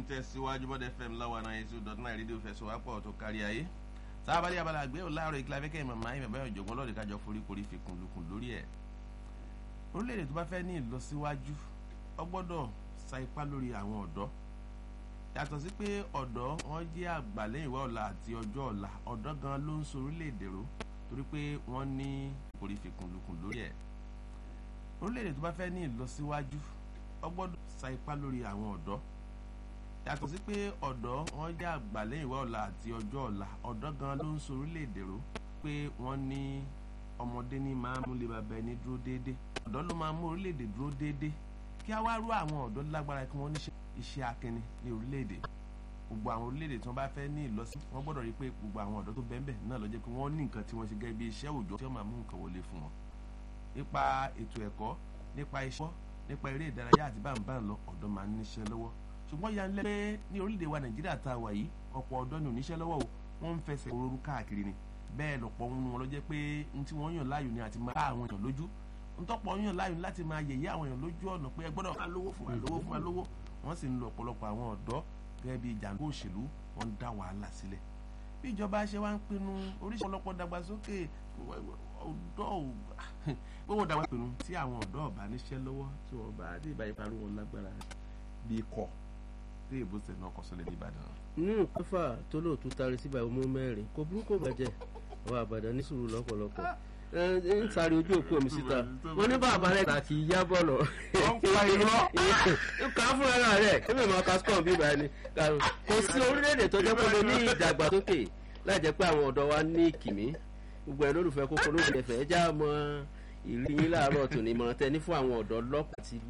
tẹ̀síwájú bọ́dẹ fm láwa náà eight two dot nine rédíò fẹsọ̀wápọ̀ tó kárí ayé sábàlì abala àgbẹ̀ ò láàárọ̀ ìkìlá fẹ́kẹ́ màmá yìí bàbá ìjọ̀gbọ́n lọ́ọ̀dẹ̀ kájọ foríkorí fi kùn lukùn lórí ẹ̀ orílẹ̀-èdè tó bá fẹ́ ní ìlọsíwájú ó gbọ́dọ̀ sa ipá lórí àwọn ọ̀dọ́ yàtọ̀ sí pé ọ̀dọ́ wọn jẹ́ àgbà lẹ́yìn ìwà ọ̀la àti ọjọ́ ọ̀la ọ̀dọ́ gan ló ń so orílẹ̀-èdè ró torí pé wọ́n ní orí fi kùn lukùn lórí ẹ̀ orílẹ̀-èdè tó bá fẹ́ ní ìlọsíwájú ó gbọ́dọ̀ sa ipá lórí àwọn ọ̀dọ́ yàtọ̀ sí pé ọ̀dọ́ wọn jẹ́ àgbà lẹ́yìn ìwà ọ̀la àti ọjọ́ ọ̀la ọ̀dọ́ gan ló ń so orílẹ̀-èdè ró pé wọ́n ní ọmọdé ní máa mú lè bàbá ẹni dúró déédé ọ̀dọ́ ló máa mú orílẹ̀-èdè dúró déédé kí á wá rú àwọn ọ̀dọ́ lágbára kí wọ́n ní iṣẹ́ akínni ní orílẹ̀-èdè gbogbo àwọn orílẹ̀-èdè tí wọ́n bá fẹ́ ní ìlọsí wọ́n gbọ́dọ̀ rí pé gbogbo àwọn ọ̀dọ́ tó bẹ́ẹ̀ náà ló jẹ́ pé wọ́n ní nǹkan tí wọ́n ṣe gẹ́gẹ́ bí iṣẹ́ òòjọ́ tí wọ́n máa mú nǹkan wọlé fún wọn nípa ètò ẹ̀kọ́ nípa iṣẹ́ nípa eré ìdárayá àti báńbáń lọ ọ̀dọ́ máa ń níṣẹ́ lọ́wọ́ ṣùgbọ́n ya ń lẹ́ pé ní orílẹ̀-èdè wa nàìjíríà tá a wà yìí ọ̀pọ̀ ọ̀dọ́ ni oníṣẹ́ lọ́wọ́ o wọ́n ń fẹsẹ̀ òróró káàkiri ni bẹ́ẹ̀ lọ̀pọ̀ wọn wọn ló jẹ́ pé n tí wọ́n yàn láàyò ni àti máa bá àwọn èèyàn lójú n tọ́pọ̀ yàn láàyò ni láti máa yẹ̀yẹ́ àwọn èèyàn lójú ọ̀nà pé ẹ gbọ́dọ̀ fún wa lówó fún wa lówó fún wa lówó wọ́n sì ń lo ọ̀pọ̀lọpọ̀ àwọn ọ̀dọ́ gẹ́gẹ́ bí jàǹdùkú òṣèlú wọ́n ń dá wàhálà sílẹ̀ bí ìjọba ṣe wá ń pinnu oríṣi ọlọ́pọ̀ dàgbàsókè ọ̀dọ́ gbogbo dàgbà pinnu tí àwọn ọ̀dọ́ ọ̀bá níṣẹ́ lọ́wọ́ tí wọ́n bá dé ìbáyìí parí wọn lágbára bí kọ̀ tí ìbùsẹ̀ náà kọ́ sọ́lẹ̀ ní Ìbàdàn. nínú pẹ́fà tó lóòótọ́ tari síbà ọmọ mẹ́rin kò burúkú bàjẹ́ àwọn àbàdàn ní sùúrù lọ́pọ̀lọpọ̀ ń sáré ojú òkú omi síta wọn ní bàbá rẹ kà kì í yá bọ̀lọ̀ kà á fúnra rẹ̀ ẹ̀mí ìmọ̀ cascom bíbá ẹni kò sí orílẹ̀-èdè tó jẹ́ pé ní ìdàgbàsókè láì jẹ́ pé àwọn ọ̀dọ́ wa ní ìkìmí gbogbo ẹ̀ lólùfẹ́ kókó lóògùn ẹ̀fẹ̀ ẹ̀já mọ ìlú yín láàárọ̀ tòní mọ̀ tẹ́ ní fún àwọn ọ̀dọ́ lọ́pàá